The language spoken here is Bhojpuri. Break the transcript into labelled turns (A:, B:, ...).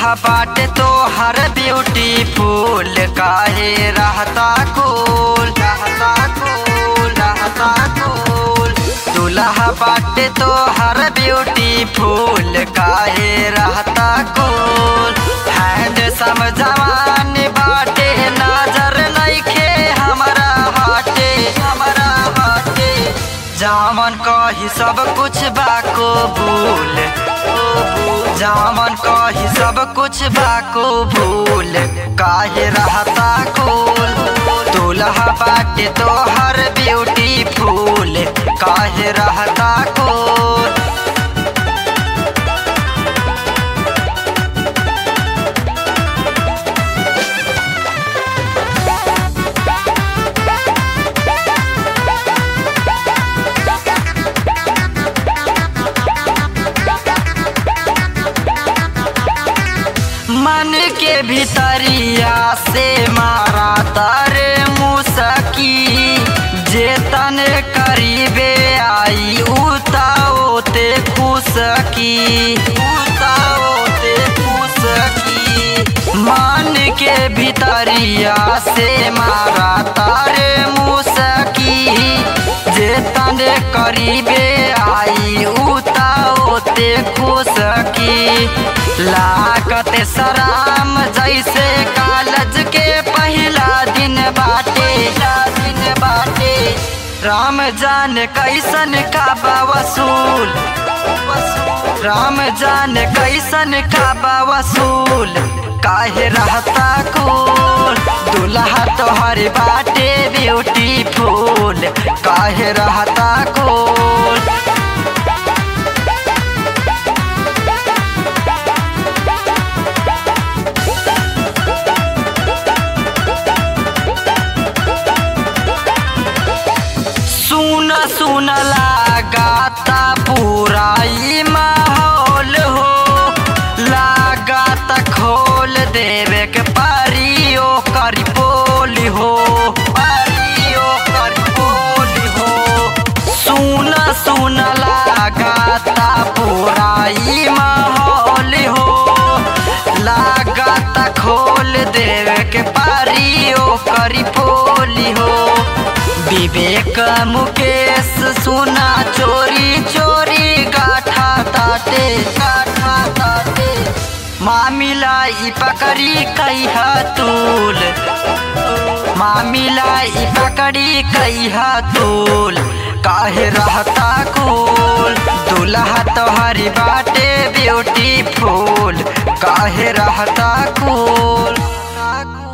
A: दूल्हा बाटे तो हर ब्यूटीफुल काहे रहता कूल रहता कूल रहता कूल दूल्हा बाटे तो हर ब्यूटीफुल काहे रहता कूल हैंड समझवान बाटे नजर नइखे हमरा हाटे हमरा हाटे जामन कही सब कुछ बाको भूल जामन कही सब कुछ बाको भूल काहे रहता कूल दूल्हा बाटे तो हर ब्यूटीफुल काहे रहता कूल मन के भीतरिया से मारा तारे मुसकी जे तने करीबे आई उताओते खुशकी उताओते खुशकी मन के भीतरिया से मारा तारे मुसकी जे तने करीबे आई उताओते खुशकी लागत सराम जैसे कालज के पहला दिन बाटे दिन बाटे राम जान कैसन काबा वसूल राम जान कैसन काबा वसूल काहे रहता कूल दूल्हा तोहर बाटे ब्यूटीफुल काहे रहता कूल सुन सुन लगाता पूरा ई माहौल हो लगाता खोल देवे के पारियो करी बोली हो पारियो करी बोली हो सुन सुन लगाता पूरा ई माहौल हो लगाता खोल देवे के पारियो करी बोली हो विवेक मुकेश सुना चोरी चोरी गाठा ताटे गाठा ताटे मामिला ई पकड़ी कई तूल मामिला ई पकड़ी कई तूल काहे रहता कूल दूल्हा तोहरी बाटे ब्यूटीफुल काहे रहता कूल